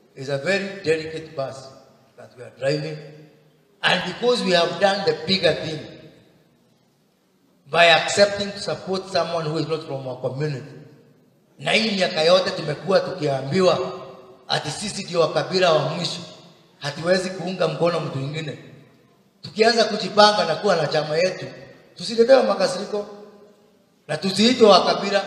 is a very delicate bus that we are driving. And because we have done the bigger thing by accepting to support someone who is not from our community, na hii miaka yote tumekuwa tukiambiwa ati sisi ndio wakabila wa mwisho, hatuwezi kuunga mkono mtu mwingine. Tukianza kujipanga na kuwa na chama yetu, tusiletewe makasiriko na tusiitwe wakabila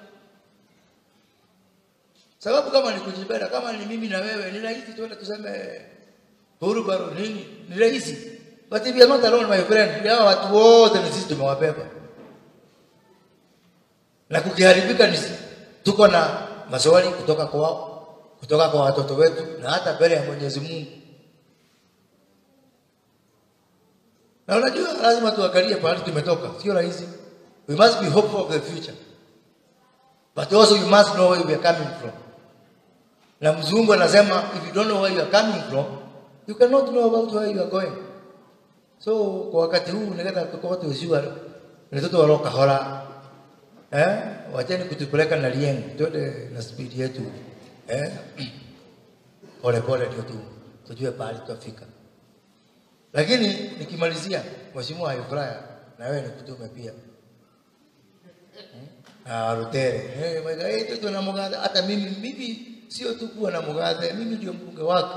sababu kama ni kujipenda, kama ni mimi na wewe, ni rahisi tuende tuseme huru baro nini, ni rahisi. But if you are not alone my friend, hawa watu wote ni sisi tumewabeba, na kukiharibika ni tuko na maswali kutoka kwao, kutoka kwa watoto wetu, na hata mbele ya Mwenyezi Mungu. Na unajua lazima tuangalie pahali tumetoka, sio rahisi. We must be hopeful of the future, but also you must know where we are coming from na mzungu anasema if you don't know where you are coming from you cannot know about where you are going so kwa wakati huu nikata tuko tusiwa ni toto waloka hora eh wacheni kutupeleka na lieng twende na speed yetu eh pole pole ndio tu tujue pahali tutafika lakini nikimalizia mheshimiwa Ifraya na wewe nikutume pia Ah, Rutere. Eh, mwega eh, tu na muganda hata mimi mimi sio tu kuwa na muganda, mimi ndio mbunge wake.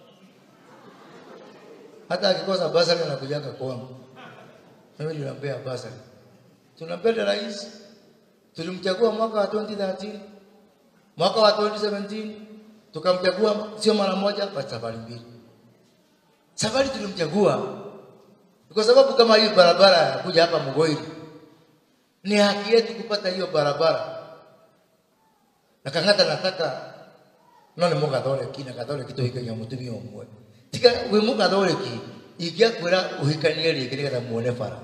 Hata akikosa basari anakujaga kwangu. Mimi ndio nampea basari. Tunampenda rais. Tulimchagua mwaka wa 2013. Mwaka wa 2017 tukamchagua sio mara moja bali safari mbili. Safari tulimchagua kwa sababu kama hii barabara ya kuja hapa Mugoiri ni haki yetu kupata hiyo barabara na kang'ata nataka none mugathoreki na gathoreki tuhikagia mutumia umwe tiga wi mugathoreki ingĩakwĩra ũhikanie rĩngĩ nĩgetha muone bara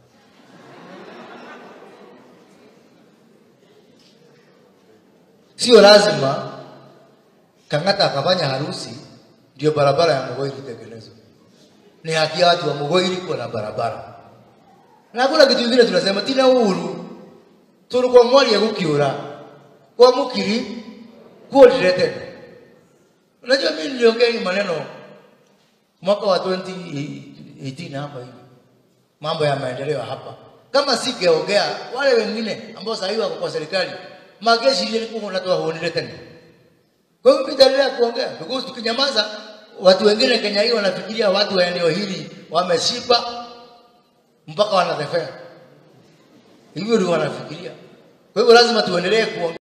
sio lazima kang'ata akafanya harusi ndio barabara ya Mugoiri itengenezwe. Ni haki ya watu wa Mugoiri kuwa na barabara na hakuna kitu kingine tunasema tina uhuru tulikuwa mwali ya kukiura kwa mukiri kuodirete unajua mimi niliongea hii maneno mwaka wa 2018 hapa hivi mambo ya maendeleo hapa kama singeongea wale wengine ambao sasa hivi wako kwa serikali mageshi ile kwa natoa huonile tena kwa hivyo nitaendelea kuongea because tukinyamaza watu wengine Kenya hii wanafikiria watu wa eneo hili wameshiba mpaka wanatefea hivyo ndio wanafikiria kwa hivyo lazima tuendelee kuongea